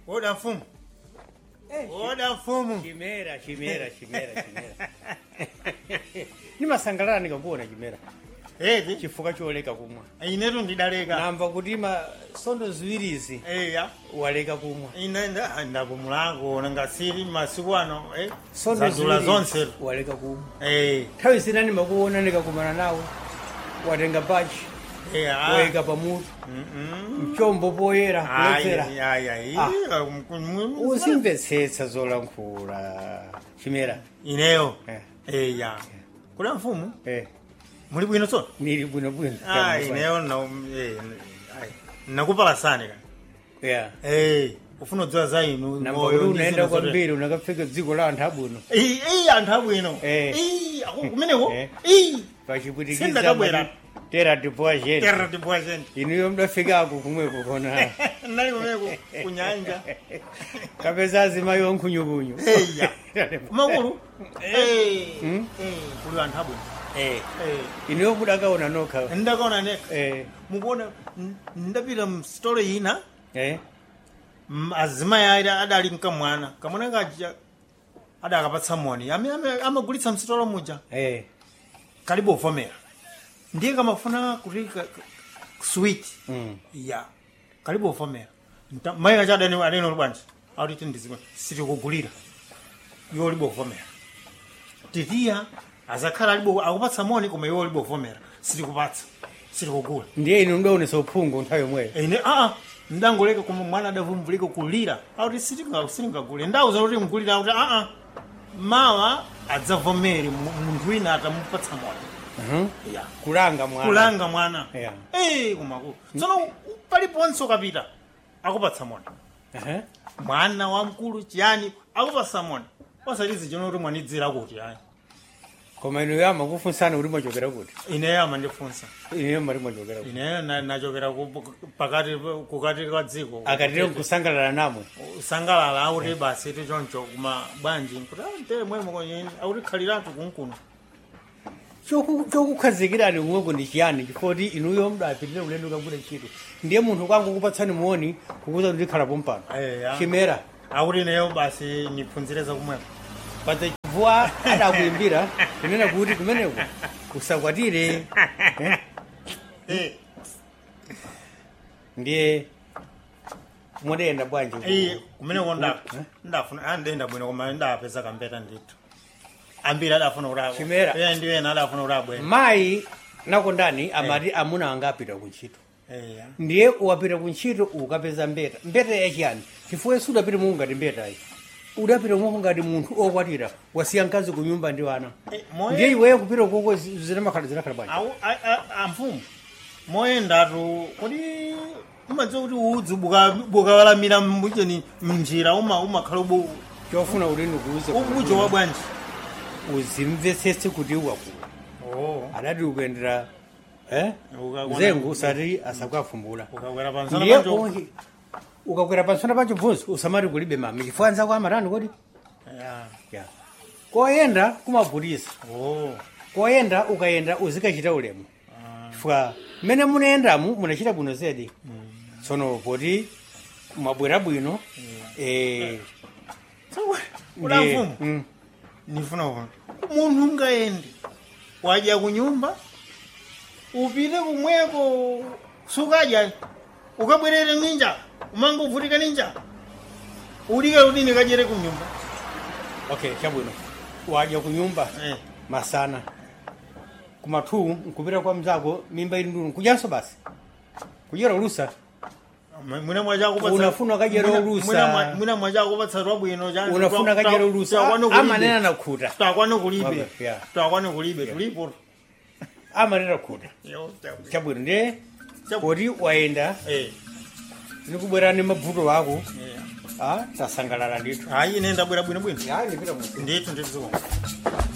oda mfumu oda mfumu chimera chimera chimera chimera nimasangalala ndikakuona chimera eti chifukwa choleka kumwa inetu ndidaleka namva kuti masondo ziwirizi eya waleka kumwa ine nda- ndakumulango ngasiri masiku ano eh, sondo zadula ziwiri zonse waleka kumwa Eh, nthawi zina ndimakuona ndikakumana nawe watenga bachi eh, ah. wayika pamutu Mm-mm. mchombo poyera Ai, kuledzera ai, ai, Ah. ah, m- m- uzimvetsetsa zolankhula chimera ineyo Eh. eya kula mfumu eh, muli bwino so nili bwinobwino Ah, ineyo na- eh, ai, nakupalasani ka yeah. Eh, ufuna kudziwa za inu namba moyo kuti ndi unaenda zinthu zote. kwambiri unakafika dziko la anthu abwino Eh, eh, anthu abwino Eh. Eh, ako- kumeneko Eh. Eh, pachipwitikiza Sindakabwera. tera tipoa chete terra tipoa gente inuyo mdafikako kumweko kona nali kumeneko kunyanja kapeza azimayi wankhunyukunyu eya kumakulu Eh, Hmm? eh, kuli anthu abwino Eh, Eh, inuyo mudakaona nokha ndakaona neka Eh, mukuona n- ndapita msitolo ina eh, m- azimayi ayi adali mkamwana kamwana kaja adakapatsa moni amene ame- amagulitsa msitolo muja eh, kalibe uvomera ndiye kamafuna kuti ka- ka- sweet mm. ya kalibe uvomera Nta- mayi kacha adani adani bwanji akuti ndizima sitikugulira iwo libe uvomera titiya azakhala alibe akupatsa moni koma iwo libe uvomera sitikupatsa sitikugula ndiye inu mdaonesa uphungu nthawi yomweyo ine aa ndangoleka koma mwana adavumvulika kulira akuti sitinga- sitingagule ndauza kuti mgulira akuti aa mawa adzavomere mu- munthu wina atamupatsa moni Mhm. ya kulanga mwana kulanga mwana Yeah. Eh, kumakulu tsono paliponse ukapita akupatsa moni Aha. mwana wamkulu chiyani akupatsa moni osatizi chino kuti mwanidzira kuti ayi koma inuyo amakufunsana kuti mwachokera kuti ineyo amandifunsa inuyo mati mwachokera kuti ineyo na- nachokera ku- pakati kukati kwa dziko akatire nkusangalala namwe usangalala akuti basi tichoncho kuma bwanji kuti ante mwemo kwenye akuti khaliratu kunkuno Choku- chokukhazikirani kumweko ndi chiyani chifoti inuyo mdapitire ulendo kagwira ntchito ndiye munthu kwangu kupatsani muoni kukuza kuti ndikhalapo mpano Eya. chimera akuti ineyo basi niphunzire zakumweko pata chibvuwa adakuimbira kunena kuti kumeneko kusakwatire Eh? Eh, ndiye mudayenda bwanji eh, kumeneko nda- ndafuna andenda bwino koma ndapeza kampeta ndithu ambiri adafuna kuti Chimera. iye ndi ena adafuna kuti abwene mayi nakondani amati amuna anga apita kuntchito Eya. ndiye wapita kuntchito ukapeza mbeta mbeta yachiyani chifukwa yesu udapita mungu ngati mbetayi udapita mungu ngati munthu okwatira wasiya mkazi ku nyumba ndi wana Eh, moyo- ndiye iweyo kupita koko zinamakhala zinakhala bwanji Au- a- a- amfumu moyendatu kuti umadziwa kuti udzi buka- bukawalamira mbucheni mnjira uma umakhala ubu chofuna kuti ndikuuze ubujo wa bwanji uzimvetsetse kuti wakula oh adati ukuyendera eh? Ukakwana- mzengu usati asakwafumbula ukakwera pansana ndiye panjo onke ukakwera pansana pancho bvunzi usamati kulibe mami chifukwa anzako amatani kodi Ya. ya koyenda kumagulisa oh koyenda ukayenda uzikachita ulemu chifukwa mmene munayendamu munachita bwino zedi tsono poti mwabwera bwino eh, Ula ndiye- mfumu mm, nifuna kuona munthu ungayendi wadya kunyumba upite kumweko sukadya ukabwerere ninja umanga uvutika ninja ulike kuti ndikadyere kunyumba okay chabwino wadya kunyumba eh. masana kumathu nkupita kwa mzako mimba ili ndunu kudyanso basi kudyera ulusa mwina mwachakupatsa Unafuna kadyera mwina- ulusa. mwina mwa- mwina mwachakupatsa twabwino cha- unafuna twa- kadyera twa- ulusa twakwana kulibe. amanena nakhuta twakwana kulibe Wabe, yeah. twakwana kulibe tulipo amanena khuta Yo, chabwino. chabwino ndiye Chabu- poti wayenda eh nikubwera ni mavuto ako eh. ah, tasangalala ndithu hayi ine ndabwera bwinobwino yayi ndipita mu ndithu ndithu